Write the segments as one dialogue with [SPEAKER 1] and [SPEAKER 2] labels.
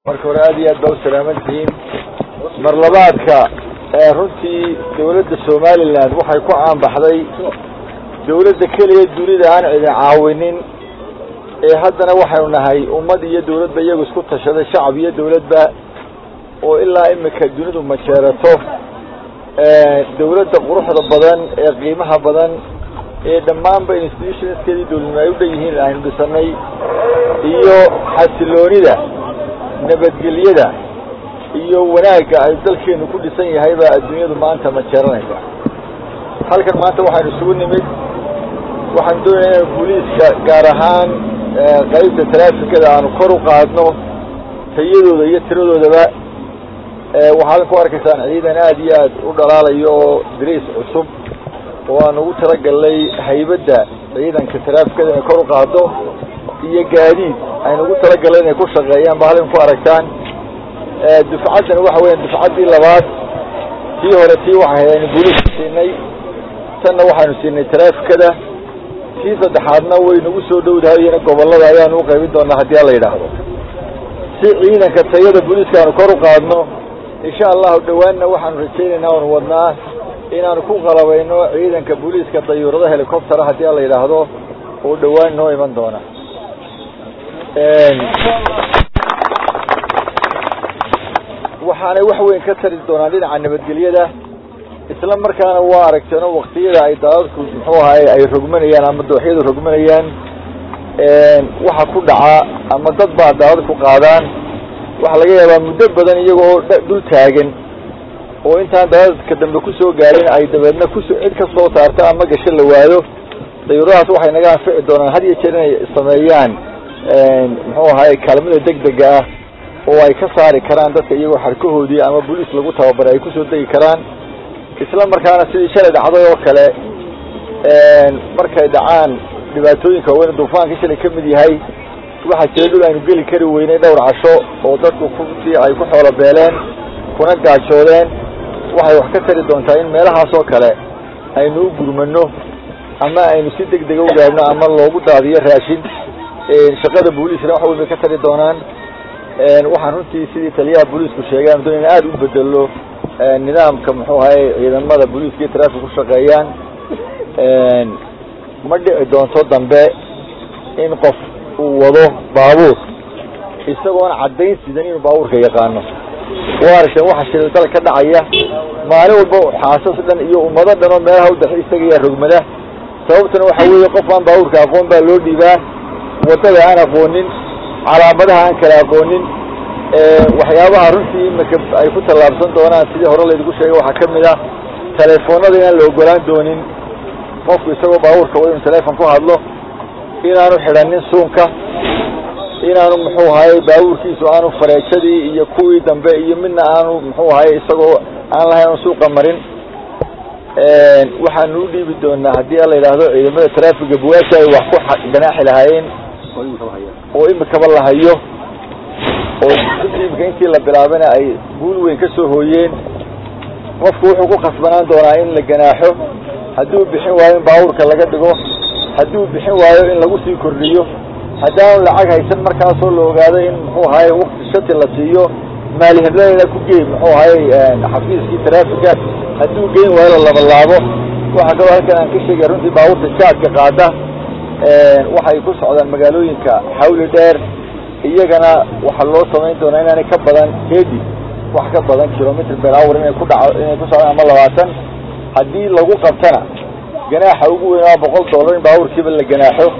[SPEAKER 1] marka hore aad iyo aad baa u salaaman tihiin mar labaadka runtii dawladda somalilan waxay ku caanbaxday dawladda keliya dunida aan cidin caawinin ee haddana waxaynu nahay ummad iyo dawladba iyagu isku tashaday shacab iyo dawladba oo ilaa imika dunidu majeerato dawladda quruxda badan ee qiimaha badan ee dhammaanba institutionskeedii dawladnimo ay u dhan yihiin aynu dhisanay iyo xasiloonida nabadgelyada iyo wanaagga ay dalkeenu ku dhisan yahay baa adduunyadu maanta majeeranaysa halkan maanta waxaynu isugu nimid waxaan doonaya inanu booliiska gaar ahaan qaybta taraafikada aanu kor u qaadno tayadooda iyo tiradoodaba waxaad ku arkaysaan ciidan aad iyo aad u dhalaalayo oo dariis cusub oo aan ugu talagalnay haybadda ciidanka taraafikada inay kor u qaado iyo gaadiid aynu ugu talagalnay inay ku shaqeeyaan ba halkan ku aragtaan dufcaddan waxa weeyaan dufcaddii labaad tii hore tii waxay aynu booliiska siinay tanna waxaynu siinay taraafikada tii saddexaadna way nagu soo dhowdahay iyana gobollada ayaanu u qaybin doonaa haddii ala yidhaahdo si ciidanka tayada booliiska aanu kor u qaadno insha allahu dhowaanna waxaanu rajaynaynaa oonu wadnaa inaanu ku qalabayno ciidanka booliiska dayuurada helicoptera haddii ala yidhaahdo oo dhowaan noo iman doona waxaanay wax weyn ka tari doonaan dhinaca nabadgelyada isla markaana waa aragteeno waktiyada ay daadadku muxuu ahaay ay rogmanayaan ama dooxyadu rogmanayaan waxa ku dhaca ama dad baa daadad ku qaadaan waxaa laga yaabaa muddo badan iyagoo dul taagan oo intaan daadadka dambe kusoo gaarin ay dabeedna kuso cid ka soo saarta ama gasho la waayo dayuuradahaas waxay naga anfici doonaan had iyo jeer inay sameeyaan muxuu ahaay kaalmada degdega ah oo ay ka saari karaan dadka iyagoo xarkahoodii ama boliis lagu tababaray ay kusoo degi karaan isla markaana sidii shalay dhacday oo kale markay dhacaan dhibaatooyinka waaweyn duufaankii shalay ka mid yahay waxaa jira dhul aynu geli kari weynay dhowr casho oo dadku kutii ay ku xoolo beeleen kuna gaajoodeen waxay wax ka tari doontaa in meelahaas oo kale aynu u gurmano ama aynu si deg dega u gaadhno ama loogu daadiyo raashin shaqada booliiskana wax weyn bay ka tari doonaan waxaan runtii sidii taliyaha booliisku sheegay aan doonayna aada u bedelo nidaamka muxuu ahay ciidamada booliiska iyo trafik ku shaqeeyaan ma dhici doonto dambe in qof uu wado baabuur isagoona caddayn sidan inuu baabuurka yaqaano waa aragteen waxa shilal dal ka dhacaya maalin walba xaasas dhan iyo ummado dhan oo meelaha udax istagaya rogmada sababtuna waxa weeye qof aan baabuurka aqoon baa loo dhiibaa waddada aan aqoonin calaamadaha aan kala aqoonin waxyaabaha runtii imika ay ku tallaabsan doonaan sidii hore laydigu sheegay waxaa ka mid ah telefoonada inaan la ogolaan doonin qofku isagoo baabuurka wa inuu telefon ku hadlo inaanu xidhanin suunka inaanu muxuu ahaye baabuurkiisu aanu fareejadii iyo kuwii dambe iyo midna aanu muxuu ahaye isagoo aan lahayn aanu suuqa marin waxaanu u dhiibi doonaa haddii ala yidhaahdo ciidamada traafiga buwaasha ay wax ku ganaaxi lahaayeen oo imikaba la hayo oo runtii imika intii la bilaabana ay guul weyn ka soo hooyeen qofku wuxuu ku khasbanaan doonaa in la ganaaxo hadduu bixin waayo in baabuurka laga dhigo hadduu bixin waayo in lagu sii kordhiyo haddaanu lacag haysan markaasoo la ogaado in muxuu ahaye wakti shati la siiyo maalihebladeyda ku geey muxuu ahaye xafiiskii taraafiga hadduu geyn waayo la labalaabo waxaa kaloo halkan aan ka sheegaya runtii baabuurta jaadka qaada waxay ku socdaan magaalooyinka xawli dheer iyagana waxaa loo samayn doonaa inaanay ka badan edi wax ka badan kilomitr ber hour inay ku dhaco inay ku socdaan ama labaatan haddii lagu qabtana ganaaxa ugu weyn waa boqol dollar in baabuurkiiba la ganaaxo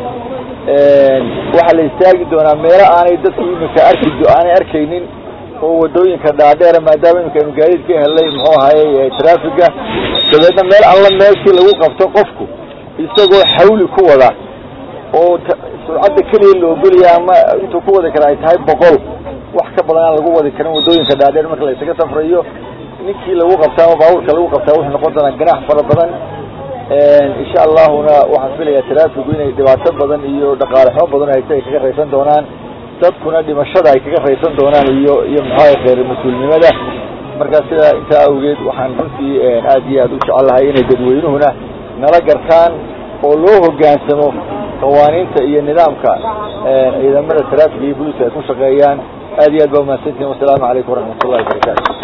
[SPEAKER 1] waxaa la istaagi doonaa meelo aanay dadku imika arki aanay arkaynin oo wadooyinka dhaadheera maadaama imika aynu gaadiid ka helnay muxuu ahaye traafiga dabeedna meel alla meeshii lagu qabto qofku isagoo xawli ku wada oo surcadda keliya la ogolaya ama intuu ku wadi kara ay tahay boqol wax ka badan aan lagu wadi karin wadooyinka dhaadheer marka la isaga safrayo ninkii lagu qabtaa ama baabuurka lagu qabtaa wuxuu noqon doonaa ganaax fara badan insha allahuna waxaan filayaa taraafigu inay dhibaato badan iyo dhaqaale xumo badan haysta ay kaga raysan doonaan dadkuna dhimashada ay kaga raysan doonaan iyo iyo muxuaha kheyr mas-uulnimada markaa sidaa intaa awgeed waxaan runtii aad iyo aad u jecelahay inay dadweynuhuna nala gartaan oo loo hoggaansamo qawaaniinta iyo nidaamka ciidamada taraafiga iyo booliiska ay ku shaqeeyaan aad iyo aad baa umahadsantihin wasalaamu calaykum waraxmat ullahi wabarakaatu